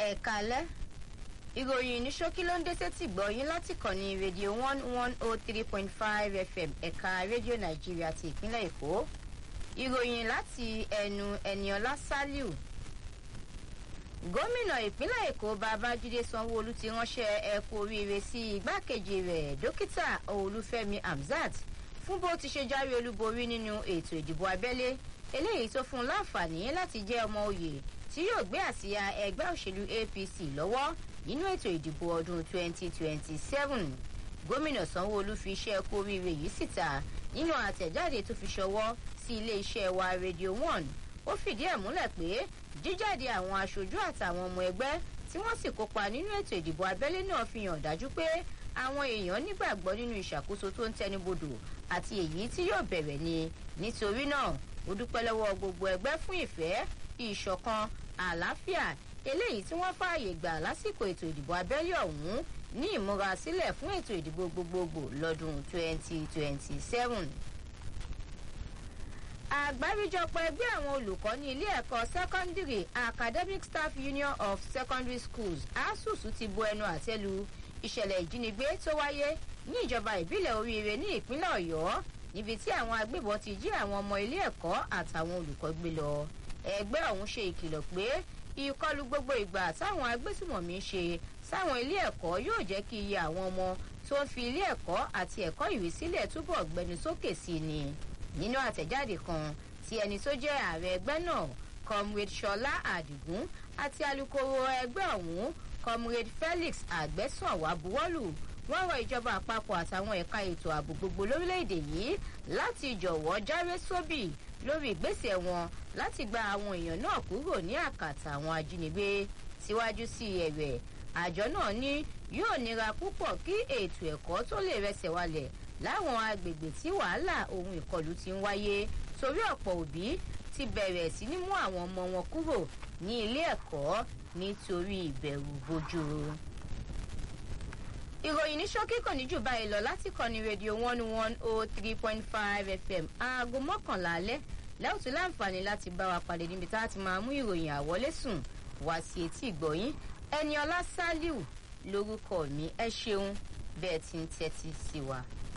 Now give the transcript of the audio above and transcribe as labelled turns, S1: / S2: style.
S1: ẹ̀kálẹ́ ìròyìn ní ṣókí ló ń dé sétí gbọ́yìn láti kàn ní rédíò one one oh three point five fm ẹ̀ka rédíò nàìjíríà ti ìpínlẹ̀ èkó ìròyìn láti ẹnu ẹniọlá saliu gómìnà ìpínlẹ̀ èkó babájídé sanwóolu ti ránṣẹ́ ẹkú oríire sí igbákejì rẹ̀ dókítà olúfẹ́mi hamzat fún bó ti ṣe jáwé olúborí nínú ètò ìdìbò abẹ́lé eléyìí tó fún un láǹfààní láti jẹ́ ọmọ òye tí yóò gbé àsíá ẹgbẹ́ òṣèlú apc lọ́wọ́ nínú ètò ìdìbò ọdún 2027 gómìnà sanwóolu fi iṣẹ́ ẹkú oríire yìí síta nínú àtẹ̀jáde tó fi ṣọwọ́ sí iléeṣẹ́ wa radio one ó fìdí ẹ̀ múlẹ̀ pé jíjáde àwọn aṣojú àtàwọn ọmọ ẹgbẹ́ tí wọ́n sì kópa nínú ètò ìdìbò abẹ́lé náà fi hàn dájú pé àwọn èèyàn nígbàgbọ́ nínú ìṣàkóso tó ń tẹnubodò àti èyí tí yóò bẹ̀rẹ̀ ni nítorí náà ó dúpẹ́ lọ́wọ́ gbogbo ẹgbẹ́ fún ìfẹ́ ìṣọ̀kan àlàáfíà eléyìí tí wọ́n fààyè gbà lásìkò ètò ìdìbò abẹ́lé ọ̀hún ní ìmúrasílẹ̀ fún ètò ìdìbò gbogbogbò lọ́dún 2027 àgbáríjọpọ̀ ẹgbẹ́ àwọn olùkọ́ ní ilé ẹ̀kọ́ secondary academic staff union of secondary schools asusu ti bo ẹnu àtẹ́lu ìṣẹ̀lẹ̀ ìjínigbé tó wáyé ní ìjọba ìbílẹ̀ oríire ní ìpínlẹ̀ ọ̀yọ́ níbi tí àwọn agbébọn ti jí àwọn ọmọ ilé ẹ̀kọ́ àtàwọn olùkọ́ gbé lọ ẹgbẹ́ ọ̀hún ṣe ìkìlọ̀ pé ìkọlù gbogbo ìgbà táwọn agbésùmọ̀mí ṣe sáwọn ilé ẹ̀kọ́ yóò jẹ́ kí iye àwọn ọmọ tó ń fi ilé ẹ̀kọ́ àti ẹ̀kọ́ ìwé sílẹ̀ túbọ̀ gbẹnu sókè sí ni nínú àtẹ̀jáde kan tí ẹni tó jẹ́ ààrẹ ẹgbẹ́ náà comrade ṣọlá àdìgún àti alūkkóró ẹgbẹ́ ọ̀hún comrade felix àgbẹ̀sànwá buwọ́lù wọ́n rọ ìjọba àpapọ̀ àtàwọn ẹ̀ka ètò ààbò gbogbo lórílẹ̀‐èdè yìí láti jọ̀wọ́ jáwé sóbì lórí ìgbésẹ̀ wọn láti gba àwọn èèyàn náà kúrò ní àkàtà àwọn ajínigbé síwájú sí ẹ̀rẹ̀ àjọ náà ní yóò nira púpọ̀ kí ètò ẹ̀kọ́ tó lè rẹsẹ̀ walẹ̀ láwọn agbègbè tí wàhálà ohun ìkọlù ti ń wáyé torí ọ̀pọ̀ òbí ti bẹ̀rẹ̀ sí ní mú àwọn ọmọ wọn kúrò ní ilé ẹ̀kọ́ nítorí ìbẹ̀rù bojú. ìròyìn ní ṣókí kò ní jù báyìí lọ láti kọ́ni rédíò one one oh three point five fm aago mọ́kànlá alẹ́ lẹ́wọ̀tú láǹfààní láti bá wa pàdé níbi tá a ti máa mú ìròyìn àwọlé sùn wá sí etí ìgbọ̀yìn ẹni ọlá sálíù lórúkọ mi ẹ ṣeun bẹ́ẹ̀ ti ń tẹ́tí sí wa.